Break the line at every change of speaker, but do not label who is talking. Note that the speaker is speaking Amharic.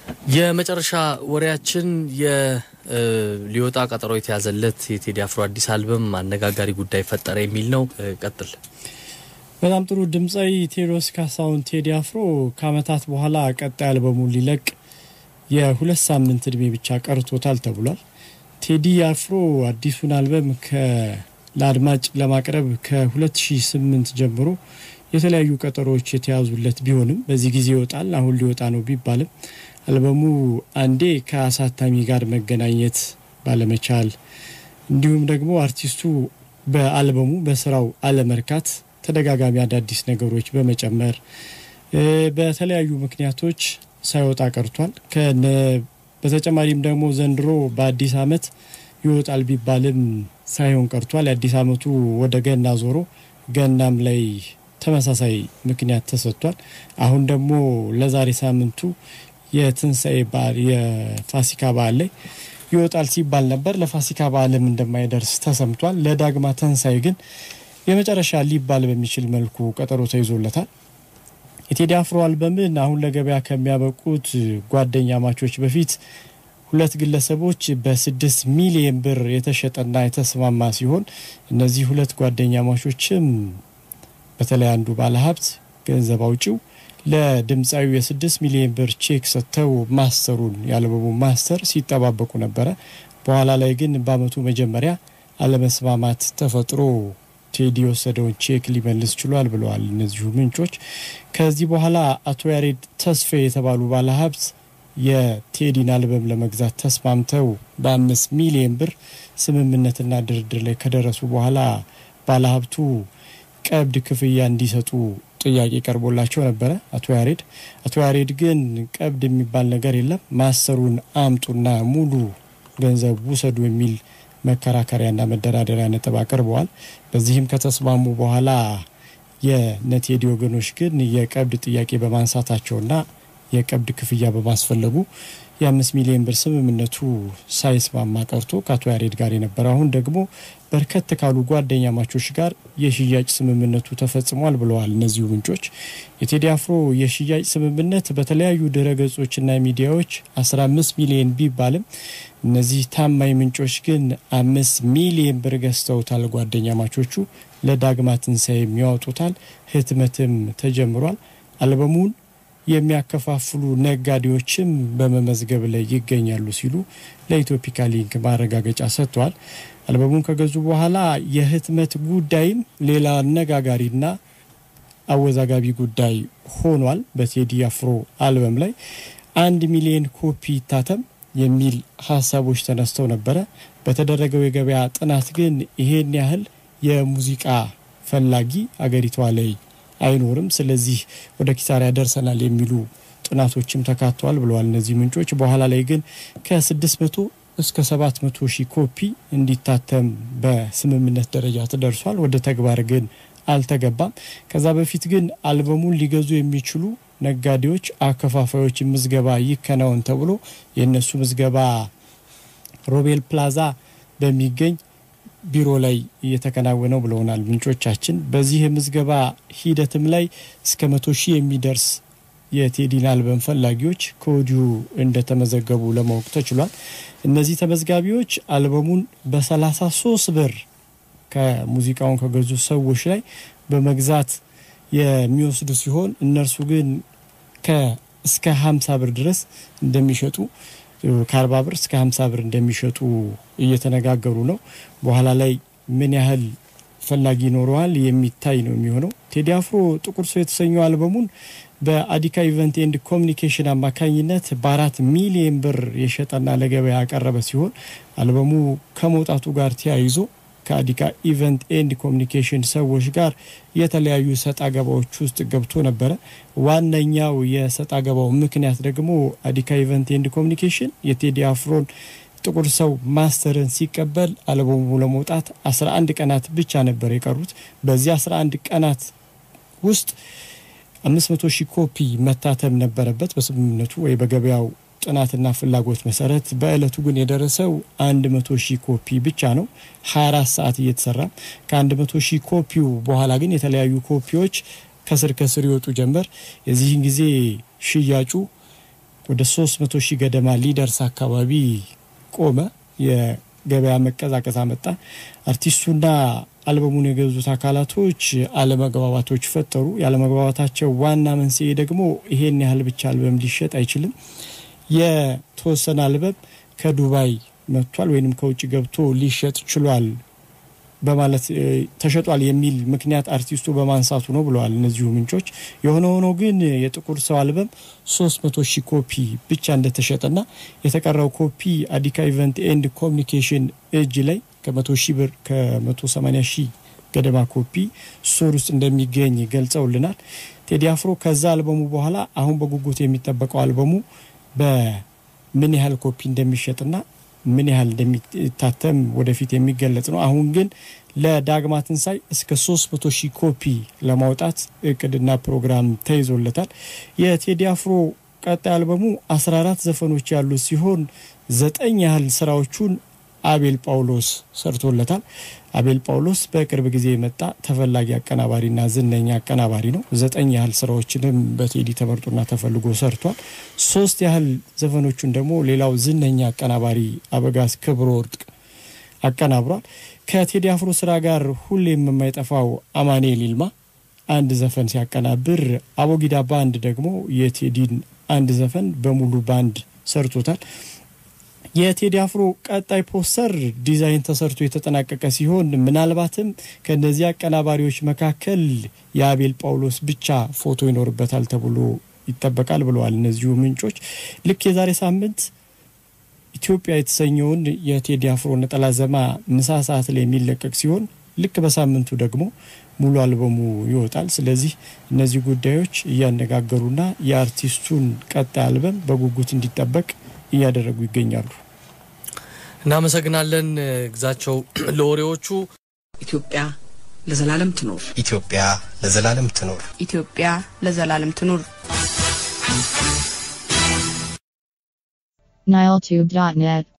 የመጨረሻ ወሬያችን ሊወጣ ቀጠሮ የተያዘለት የቴዲ አፍሮ አዲስ አልበም አነጋጋሪ ጉዳይ ፈጠረ የሚል ነው። ቀጥል።
በጣም ጥሩ ድምፃዊ ቴዎድሮስ ካሳሁን ቴዲ አፍሮ ከዓመታት በኋላ ቀጣይ አልበሙን ሊለቅ የሁለት ሳምንት እድሜ ብቻ ቀርቶታል ተብሏል። ቴዲ አፍሮ አዲሱን አልበም ለአድማጭ ለማቅረብ ከ2008 ጀምሮ የተለያዩ ቀጠሮዎች የተያዙለት ቢሆንም በዚህ ጊዜ ይወጣል አሁን ሊወጣ ነው ቢባልም አልበሙ አንዴ ከአሳታሚ ጋር መገናኘት ባለመቻል እንዲሁም ደግሞ አርቲስቱ በአልበሙ በስራው አለመርካት ተደጋጋሚ አዳዲስ ነገሮች በመጨመር በተለያዩ ምክንያቶች ሳይወጣ ቀርቷል። በተጨማሪም ደግሞ ዘንድሮ በአዲስ ዓመት ይወጣል ቢባልም ሳይሆን ቀርቷል። የአዲስ ዓመቱ ወደ ገና ዞሮ ገናም ላይ ተመሳሳይ ምክንያት ተሰጥቷል። አሁን ደግሞ ለዛሬ ሳምንቱ የትንሣኤ በዓል የፋሲካ በዓል ላይ ይወጣል ሲባል ነበር። ለፋሲካ በዓልም እንደማይደርስ ተሰምቷል። ለዳግማ ትንሣኤ ግን የመጨረሻ ሊባል በሚችል መልኩ ቀጠሮ ተይዞለታል። የቴዲ አፍሮ አልበምን አሁን ለገበያ ከሚያበቁት ጓደኛ ማቾች በፊት ሁለት ግለሰቦች በስድስት ሚሊየን ብር የተሸጠና የተስማማ ሲሆን እነዚህ ሁለት ጓደኛ ማቾችም በተለይ አንዱ ባለሀብት ገንዘብ አውጪው ለድምፃዊ የስድስት ሚሊዮን ብር ቼክ ሰጥተው ማስተሩን የአልበሙ ማስተር ሲጠባበቁ ነበረ። በኋላ ላይ ግን በአመቱ መጀመሪያ አለመስማማት ተፈጥሮ ቴዲ የወሰደውን ቼክ ሊመልስ ችሏል ብለዋል እነዚሁ ምንጮች። ከዚህ በኋላ አቶ ያሬድ ተስፋ የተባሉ ባለሀብት የቴዲን አልበም ለመግዛት ተስማምተው በአምስት ሚሊዮን ብር ስምምነትና ድርድር ላይ ከደረሱ በኋላ ባለሀብቱ ቀብድ ክፍያ እንዲሰጡ ጥያቄ ቀርቦላቸው ነበረ። አቶ ያሬድ አቶ ያሬድ ግን ቀብድ የሚባል ነገር የለም ማሰሩን አምጡና ሙሉ ገንዘብ ውሰዱ የሚል መከራከሪያና መደራደሪያ ነጥብ አቅርበዋል። በዚህም ከተስማሙ በኋላ የነቴዲ ወገኖች ግን የቀብድ ጥያቄ በማንሳታቸውና የቀብድ ክፍያ በማስፈለጉ የአምስት ሚሊዮን ብር ስምምነቱ ሳይስማማ ቀርቶ ከአቶ ያሬድ ጋር የነበረ አሁን ደግሞ በርከት ካሉ ጓደኛ ማቾች ጋር የሽያጭ ስምምነቱ ተፈጽሟል ብለዋል እነዚሁ ምንጮች። የቴዲ አፍሮ የሽያጭ ስምምነት በተለያዩ ድረገጾችና ሚዲያዎች 15 ሚሊዮን ቢባልም እነዚህ ታማኝ ምንጮች ግን አምስት ሚሊዮን ብር ገዝተውታል። ጓደኛ ማቾቹ ለዳግማ ትንሣኤ የሚያወጡታል። ህትመትም ተጀምሯል። አልበሙን የሚያከፋፍሉ ነጋዴዎችም በመመዝገብ ላይ ይገኛሉ ሲሉ ለኢትዮፒካ ሊንክ ማረጋገጫ ሰጥተዋል። አልበሙን ከገዙ በኋላ የህትመት ጉዳይም ሌላ አነጋጋሪና አወዛጋቢ ጉዳይ ሆኗል። በቴዲ አፍሮ አልበም ላይ አንድ ሚሊዮን ኮፒ ይታተም የሚል ሀሳቦች ተነስተው ነበረ። በተደረገው የገበያ ጥናት ግን ይሄን ያህል የሙዚቃ ፈላጊ አገሪቷ ላይ አይኖርም። ስለዚህ ወደ ኪሳራ ያደርሰናል የሚሉ ጥናቶችም ተካተዋል ብለዋል እነዚህ ምንጮች። በኋላ ላይ ግን ከ600 እስከ 700 ሺህ ኮፒ እንዲታተም በስምምነት ደረጃ ተደርሷል። ወደ ተግባር ግን አልተገባም። ከዛ በፊት ግን አልበሙን ሊገዙ የሚችሉ ነጋዴዎች፣ አከፋፋዮች ምዝገባ ይከናወን ተብሎ የእነሱ ምዝገባ ሮቤል ፕላዛ በሚገኝ ቢሮ ላይ እየተከናወነው ብለውናል ምንጮቻችን። በዚህ የምዝገባ ሂደትም ላይ እስከ መቶ ሺህ የሚደርስ የቴዲን አልበም ፈላጊዎች ከወዲሁ እንደተመዘገቡ ለማወቅ ተችሏል። እነዚህ ተመዝጋቢዎች አልበሙን በ33 ብር ከሙዚቃውን ከገዙ ሰዎች ላይ በመግዛት የሚወስዱ ሲሆን እነርሱ ግን እስከ 50 ብር ድረስ እንደሚሸጡ ከአርባ ብር እስከ ሀምሳ ብር እንደሚሸጡ እየተነጋገሩ ነው። በኋላ ላይ ምን ያህል ፈላጊ ይኖረዋል የሚታይ ነው የሚሆነው። ቴዲ አፍሮ ጥቁር ሰው የተሰኘው አልበሙን በአዲካ ኢቨንት ኤንድ ኮሚኒኬሽን አማካኝነት በአራት ሚሊየን ብር የሸጠና ለገበያ ያቀረበ ሲሆን አልበሙ ከመውጣቱ ጋር ተያይዞ ከአዲካ ኢቨንት ኤንድ ኮሚኒኬሽን ሰዎች ጋር የተለያዩ ሰጣ ገባዎች ውስጥ ገብቶ ነበረ። ዋነኛው የሰጣ ገባው ምክንያት ደግሞ አዲካ ኢቨንት ኤንድ ኮሚኒኬሽን የቴዲ አፍሮን ጥቁር ሰው ማስተርን ሲቀበል አልበሙ ለመውጣት 11 ቀናት ብቻ ነበር የቀሩት። በዚህ 11 ቀናት ውስጥ 500 ሺህ ኮፒ መታተም ነበረበት በስምምነቱ ወይ በገበያው ጥናትና ፍላጎት መሰረት በእለቱ ግን የደረሰው 100 ሺህ ኮፒ ብቻ ነው። 24 ሰዓት እየተሰራ ከ100 ሺህ ኮፒው በኋላ ግን የተለያዩ ኮፒዎች ከስር ከስር ይወጡ ጀመር። የዚህን ጊዜ ሽያጩ ወደ 300 ሺህ ገደማ ሊደርስ አካባቢ ቆመ። የገበያ መቀዛቀዝ አመጣ። አርቲስቱና አልበሙን የገዙት አካላቶች አለመግባባቶች ፈጠሩ። የአለመግባባታቸው ዋና መንስኤ ደግሞ ይሄን ያህል ብቻ አልበም ሊሸጥ አይችልም፣ የተወሰነ አልበም ከዱባይ መጥቷል ወይንም ከውጭ ገብቶ ሊሸጥ ችሏል በማለት ተሸጧል የሚል ምክንያት አርቲስቱ በማንሳቱ ነው ብለዋል እነዚሁ ምንጮች። የሆነ ሆኖ ግን የጥቁር ሰው አልበም 300 ሺህ ኮፒ ብቻ እንደተሸጠና የተቀረው ኮፒ አዲካ ኢቨንት ኤንድ ኮሚኒኬሽን እጅ ላይ ከመቶ ሺህ ብር ከመቶ ሰማኒያ ሺህ ገደማ ኮፒ ስቶር ውስጥ እንደሚገኝ ገልጸውልናል። ቴዲ አፍሮ ከዛ አልበሙ በኋላ አሁን በጉጉት የሚጠበቀው አልበሙ በምን ያህል ኮፒ እንደሚሸጥና ምን ያህል እንደሚታተም ወደፊት የሚገለጽ ነው። አሁን ግን ለዳግማ ትንሳኤ እስከ 300 ሺህ ኮፒ ለማውጣት እቅድና ፕሮግራም ተይዞለታል። የቴዲ አፍሮ ቀጣይ አልበሙ 14 ዘፈኖች ያሉት ሲሆን ዘጠኝ ያህል ስራዎቹን አቤል ጳውሎስ ሰርቶለታል። አቤል ጳውሎስ በቅርብ ጊዜ የመጣ ተፈላጊ አቀናባሪና ዝነኛ አቀናባሪ ነው። ዘጠኝ ያህል ስራዎችንም በቴዲ ተመርጦና ተፈልጎ ሰርቷል። ሶስት ያህል ዘፈኖቹን ደግሞ ሌላው ዝነኛ አቀናባሪ አበጋዝ ክብረ ወርቅ አቀናብሯል። ከቴዲ አፍሮ ስራ ጋር ሁሌም የማይጠፋው አማኑኤል ይልማ አንድ ዘፈን ሲያቀናብር፣ አቦጊዳ ባንድ ደግሞ የቴዲን አንድ ዘፈን በሙሉ ባንድ ሰርቶታል። የቴዲ አፍሮ ቀጣይ ፖስተር ዲዛይን ተሰርቶ የተጠናቀቀ ሲሆን ምናልባትም ከእነዚህ አቀናባሪዎች መካከል የአቤል ጳውሎስ ብቻ ፎቶ ይኖርበታል ተብሎ ይጠበቃል ብለዋል እነዚሁ ምንጮች። ልክ የዛሬ ሳምንት ኢትዮጵያ የተሰኘውን የቴዲ አፍሮ ነጠላ ዜማ ምሳ ሰዓት ላይ የሚለቀቅ ሲሆን ልክ በሳምንቱ ደግሞ ሙሉ አልበሙ ይወጣል። ስለዚህ እነዚህ ጉዳዮች እያነጋገሩና የአርቲስቱን ቀጣይ አልበም በጉጉት እንዲጠበቅ እያደረጉ ይገኛሉ።
እናመሰግናለን ግዛቸው ለወሬዎቹ።
ኢትዮጵያ ለዘላለም ትኖር።
ኢትዮጵያ ለዘላለም ትኖር።
ኢትዮጵያ ለዘላለም ትኑር።
niletube.net